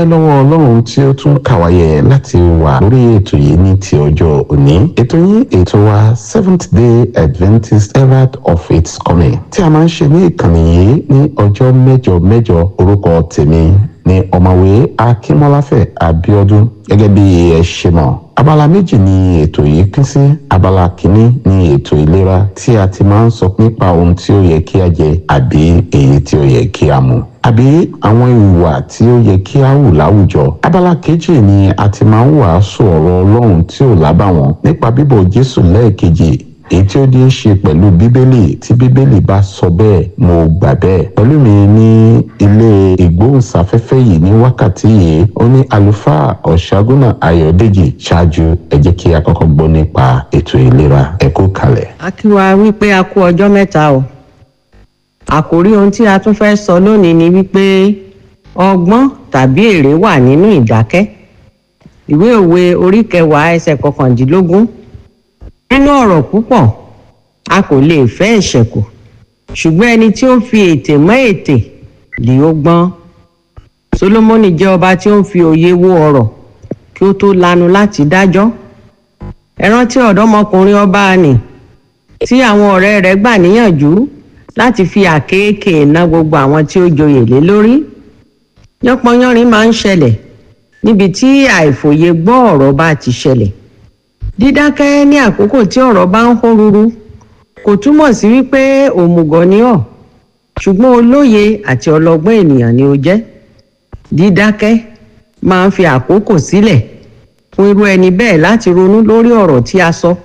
dúpẹ́ lọ́wọ́ ọlọ́run tí ó tún kàwáyé láti wà lórí ètò yìí ní ti ọjọ́ òní ètò yìí ètò wa seventh day adventist herald of its coming tí a máa ń ṣe ní ìkànnì yìí ní ọjọ́ mẹ́jọ mẹ́jọ orúkọ tèmi ní ọ̀mọ̀wé akínmọ́láfẹ̀ abíọ́dún gẹ́gẹ́ bí ẹ ṣe mọ̀ abala méjì ni ètò yìí pín sí abala kìíní ni ètò ìlera tí a ti máa ń sọ nípa ohun tí ó yẹ kí a jẹ àbí èyí tí ó yẹ kí a mu àbí àwọn ìwà tí ó yẹ kí a hù láwùjọ abala kejì ni a ti máa ń wàásù ọ̀rọ̀ ọlọ́run tí ò lábàwọ́n nípa bíbọ̀ jésù lẹ́ẹ̀kejì èyí tí ó ní í ṣe pẹ̀lú bíbélì tí bíbélì bá sọ bẹ́ẹ̀ mo gbà bẹ́ẹ̀ pẹ̀lú mi ní ilé ìgbóhùnsáfẹ́fẹ́ yìí ní wákàtí yìí ó ní àlùfáà ọ̀ṣágúnà ayọ̀dèjì ṣáájú ẹ jẹ́ kí a kọ́kọ́ gbọ́ nípa ètò ìlera ẹ kú kalẹ̀. a kí wa wípé a kú ọjọ́ mẹ́ta o àkòrí ohun tí a tún fẹ́ sọ lónìí ni wípé ọgbọ́n tàbí èrè wà nínú ìdákẹ́ ìwé òwe orí kẹwàá ẹsẹ̀ kọkàndínlógún nínú ọ̀rọ̀ púpọ̀ a kò lè fẹ́ ẹ̀ṣẹ̀ kù ṣùgbọ́n ẹni tí ó fi ètè mọ́ ètè lè ó gbọ́n solomoni jẹ́ ọba tí ó ń fi òye wo ọ̀rọ̀ kí ó tó lanu láti dájọ́ ẹ rántí ọ̀dọ́mọkùnrin ọba nì tí àwọn ọ̀rẹ́ rẹ̀ gbà níyànjú láti fi àkéèké ná gbogbo àwọn tí ó joyè lé lórí yánpọnyánrin máa ń ṣẹlẹ̀ níbi tí àìfòye gbọ́ ọ̀rọ̀ bá ti ṣẹlẹ̀ dídákẹ́ ní àkókò tí ọ̀rọ̀ bá ń hó ruru kò túmọ̀ sí wípé òmùgọ̀ ni ọ́ ṣùgbọ́n olóye àti ọlọ́gbọ́n ènìyàn ni ó jẹ́ dídákẹ́ máa ń fi àkókò sílẹ̀ fún irú ẹni bẹ́ẹ̀ láti ronú lórí ọ̀rọ̀ tí a sọ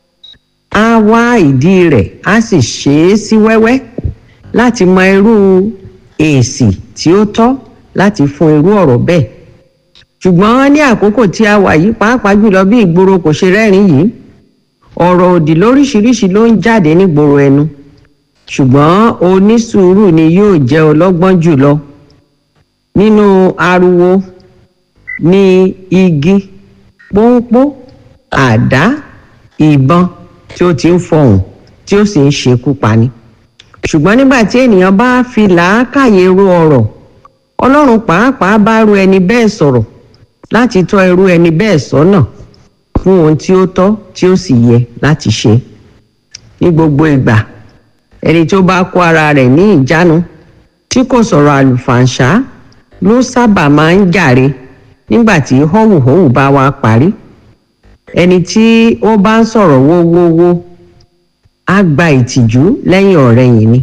á wá ìdí rẹ̀ á sì ṣe é sí wẹ́wẹ́ láti mọ irú èsì tí ó tọ́ láti fún irú ọ̀rọ̀ bẹ́ẹ̀ ṣùgbọ́n ní àkókò tí a wà yìí pàápàá jùlọ bí ìgboro kò ṣe rẹ́rìn yìí ọ̀rọ̀ òdì lóríṣiríṣi ló ń jáde nígboro ẹnu ṣùgbọ́n onísùúrù ni yóò jẹ́ ọlọ́gbọ́n jùlọ nínú ariwo ní igi pọ́npọ́ àdá ìbọn tí ó ti ń fọhùn tí ó sì ń ṣekú pani ṣùgbọ́n nígbà tí ènìyàn bá fi làákàyè ro ọ̀rọ̀ ọlọ́run pàápàá bá ru ẹni bẹ́ẹ̀ sọ̀rọ̀ láti tọ́ irú ẹni bẹ́ẹ̀ sọ́nà fún ohun tí ó tọ́ tí ó sì yẹ láti ṣe ní gbogbo ìgbà ẹni tó bá kó ara rẹ̀ ní ìjánu tí kò sọ̀rọ̀ àlùfàǹṣá ló sábà máa ń jàre nígbà tí họ́wùhọ́wù bá wá parí ẹni tí ó bá ń sọ̀rọ̀ wówówó á gba ìtìjú lẹ́yìn ọ̀rẹ̀yìn ni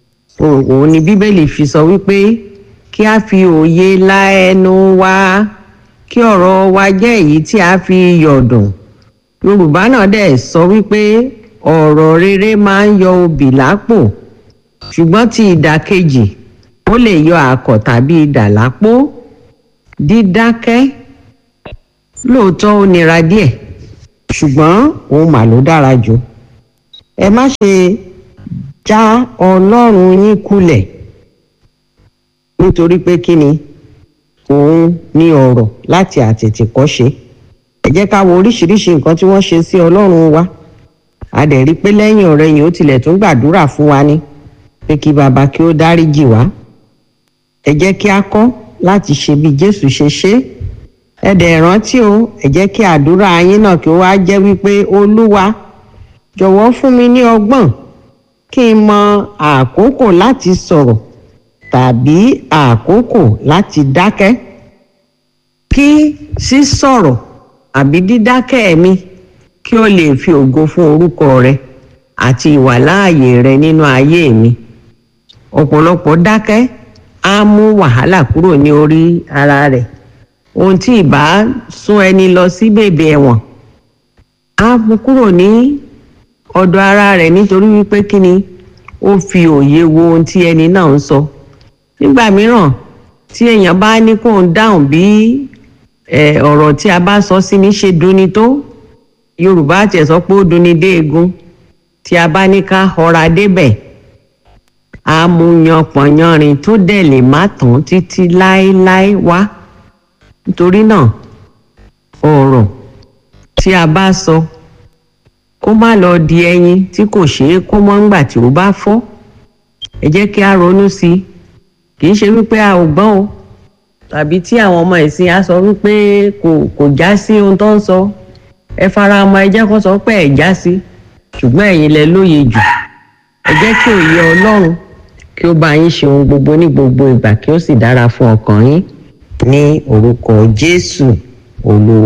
òun ni bíbélì fi sọ wípé kí a fi òye la ẹnu wa kí ọ̀rọ̀ wa jẹ́ èyí tí a fi yọ̀dùn yorùbá náà dẹ̀ sọ wípé ọ̀rọ̀ rere máa ń yọ obì lápò ṣùgbọ́n ti ìdàkejì ó lè yọ àkọ̀ tàbí idà lápò dídákẹ́ lóòótọ́ ó nira díẹ̀ ṣùgbọ́n òun mà ló dára jù ẹ má ṣe já ọlọ́run yín kulẹ̀ nítorí pé kí ni òun ní ọ̀rọ̀ láti àtètèkọ́ṣe ẹ jẹ́ ká wo oríṣiríṣi nǹkan tí wọ́n ṣe sí ọlọ́run wa a dẹ̀ rí pé lẹ́yìn ọ̀rẹ́ yìí ó tilẹ̀ tún gbàdúrà fún wa ni pé kí bàbá kí ó dáríjì wá ẹ jẹ́ kí a kọ́ láti ṣe bí jésù ṣe ṣe ẹ dẹ̀ rántí o ẹ jẹ́ kí àdúrà yín náà kí ó wá jẹ́ wípé olúwa jọ̀wọ́ fún mi ní ọgbọ́n kí n mọ àkókò láti sọ̀rọ̀ tàbí àkókò láti dákẹ́ kí sísọ̀rọ̀ àbí dídákẹ́ mi kí ó lè fi ògo fún orúkọ rẹ àti ìwàláàyè rẹ nínú ayé mi ọ̀pọ̀lọpọ̀ dákẹ́ á mú wàhálà kúrò ní orí ara rẹ̀ ohun tí ìbá sún ẹni lọ sí bèbè ẹ̀wọ̀n á mú kúrò ní ọ̀dọ̀ ara rẹ̀ nítorí wípé kí ni ó fi òye wo ohun tí ẹni náà ń sọ nígbà mìíràn tí èèyàn bá ní kó ń dáhùn bí ọ̀rọ̀ tí a bá sọ sí ní ṣe dunni tó yorùbá tiẹ̀ sọ pé ó dunni dé egun tí a bá ní ká họra débẹ̀ amúyanpọ̀nyanrin tó dẹ̀ lè má tán títí láéláé wá nítorí náà ọ̀rọ̀ tí a bá sọ kó má lọ di ẹyin tí kò ṣeé kó mọ́ ńgbà tí ó bá fọ́ ẹ jẹ́ kí a ronú sí i kì í ṣe wípé a ò gbọ́n o tàbí tí àwọn ọmọ ìsìn á sọ wípé kò kò já sí ohun tó ń sọ ẹ fara mọ́ ẹ jẹ́ kó sọ pé ẹ já sí ṣùgbọ́n ẹ̀yin lẹ lóye jù ẹ jẹ́ kí òye ọlọ́run kí ó bá yín ṣe ohun gbogbo ní gbogbo ìgbà kí ó sì dára fún ọkàn yín ní orúkọ jésù olúwa.